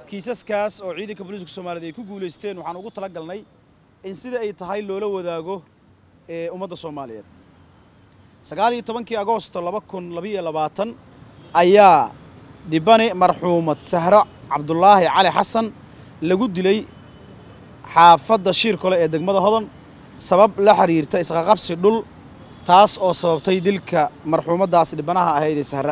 kiisaskaas oo ciidanka booliiska soomaaliyeed ay ku guulaysteen waxaan ugu tala galnay in sida ay tahay loola wadaago ee ummadda soomaaliyeed sagaal iyo tobankii agoosto laba kun labiyo labaatan ayaa dhibane marxuumad sahro cabdulaahi cali xasan lagu dilay xaafadda shiirkole ee degmada hodan sabab la xiriirta isqaqabsi dhul taas oo sababtay dilka marxuumaddaas dhibanaha ahayd ee sahra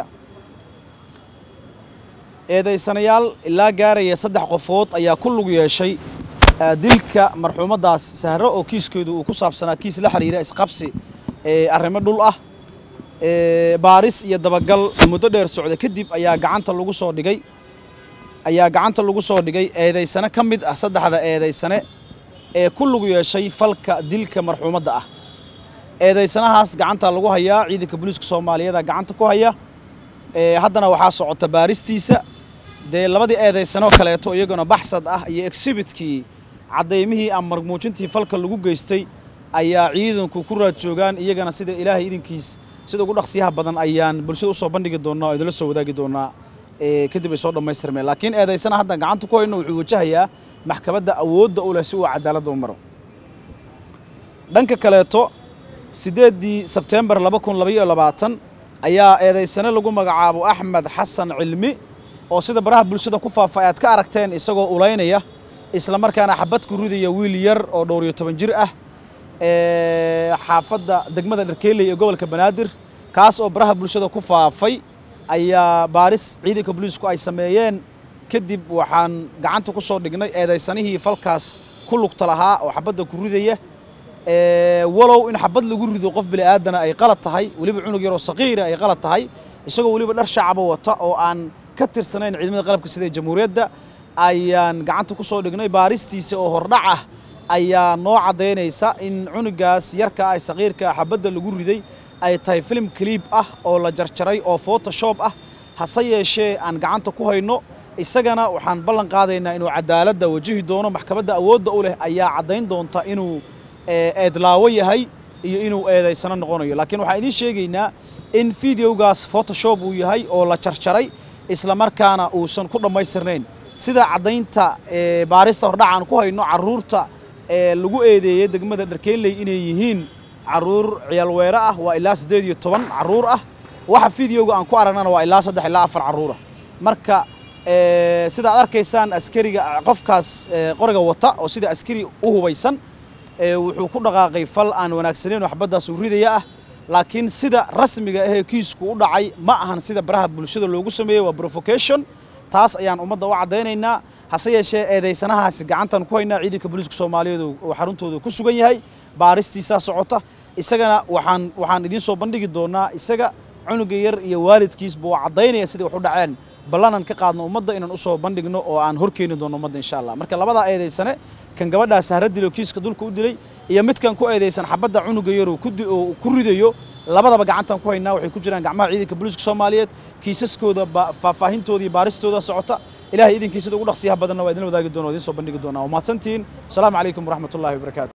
eedaysanayaal ilaa gaaraya saddex qofood ayaa ku lug yeeshay dilka marxuumaddaas sahro oo kiiskeedu uu ku saabsanaa kiis la xiriira isqabsi ee arrimo dhul ah baaris iyo dabagal muddo dheer socda kadib ayaa gacanta lagu soo dhigay ayaa gacanta lagu soo dhigay eedaysane ka mid ah saddexda eedaysane ee ku lug yeeshay falka dilka marxuumadda ah eedaysanahaas gacanta lagu hayaa ciidanka booliiska soomaaliyeed gacanta ku haya haddana waxaa socota baaristiisa dee labadii eedaysanoo kaleeto iyaguna baxsad ah iyo exhibitkii caddaymihii ama marmuujintii falka lagu geystay ayaa ciidanku ku raad joogaan iyagana sida ilaahay idinkiis sida ugu dhaqsiyaha badan ayaan bulshada usoo bandhigi doonaa oo idinla soo wadaagi doonaa kadib ay soo dhammaystirmeen laakiin eedaysana haddan gacanta ku hayno wuxuu wajahayaa maxkamadda awoodda u leh si uu cadaaladda u maro dhanka kaleeto siddeeddii sebteembar laba kun labaiyo labaatan ayaa eedaysane lagu magacaabo axmed xasan cilmi oo sida baraha bulshada ku faafay aad ka aragteen isagoo ulaynaya isla markaana xabad ku ridaya wiil yar oo dhowr iyo toban jir ah xaafadda degmada dharkeeley ee gobolka banaadir kaas oo baraha bulshada ku faafay ayaa baaris ciidanka booliisku ay sameeyeen kadib waxaan gacanta ku soo dhignay eedaysanihii falkaas ku lugta lahaa oo xabadda ku ridaya walow in xabad lagu rido qof bini'aadana ay qalad tahay weliba cunug yaroo saqiira ay qalad tahay isagoo weliba dhar shacaba wata oo aan ka tirsanayn ciidamada qalabka sida jamhuuriyadda ayaan gacanta ku soo dhignay baaristiisa oo hordhac ah ayaa noo caddaynaysa in cunugaas yarka ah saqiirka ah xabadda lagu riday ay tahay filim kaliib ah oo la jarjaray oo photoshop ah hase yeeshee aan gacanta ku hayno isagana waxaan ballan qaadaynaa inuu cadaaladda wajihi doono maxkamadda awoodda u leh ayaa caddayn doonta inuu eedlaawo yahay iyo inuu eedaysano noqonayo laakiin waxaan idiin sheegaynaa in videogaas photoshop uu yahay oo la jarjaray isla markaana uusan ku dhammaystirnayn sida caddaynta baarista hordhacaan ku hayno carruurta lagu eedeeyey degmada dharkeeley inay yihiin carruur ciyaalweere ah waa ilaa siddeed iyo toban carruur ah waxa videoga aan ku aragnana waa ilaa saddex ilaa afar carruurah marka sida ad arkaysaan askariga qofkaas qoriga wata oo sida askari u hubaysan wuxuu ku dhaqaaqay fal aan wanaagsanayn oo xabaddaas uu ridaya ah laakiin sida rasmiga ahee kiisku u dhacay ma ahan sida baraha bulshada loogu sameeyey waa provocation taas ayaan ummadda u caddaynaynaa hase yeeshee eedaysanahaasi gacantan ku haynaa ciidanka booliiska soomaaliyeed oo xaruntooda ku sugan yahay baaristiisaa socota isagana waxaan waxaan idiin soo bandhigi doonaa isaga cunuga yar iyo waalidkiisba waa caddaynaya siday wax u dhaceen ballanan ka qaadno ummadda inaan usoo bandhigno oo aan horkeeni doono ummadda insha allah marka labadaa eedaysane kan gabadhaa sahra dilo kiiska dulka u dilay iyo midkan ku eedaysan xabadda cunuga yaroo ku ridayo labadaba gacantan ku haynaa waxay ku jiraan gacmaha ciidanka booliiska soomaaliyeed kiisaskooda faahfaahintooda iyo baaristooda socota ilahay idinkiisada ugu dhaqsiyaha badanna waa idin wadaagi doona o idin soo bandhigi doonaa waa mahadsantihiin asalaamu calaykum waraxmat ullahi wabarakaatu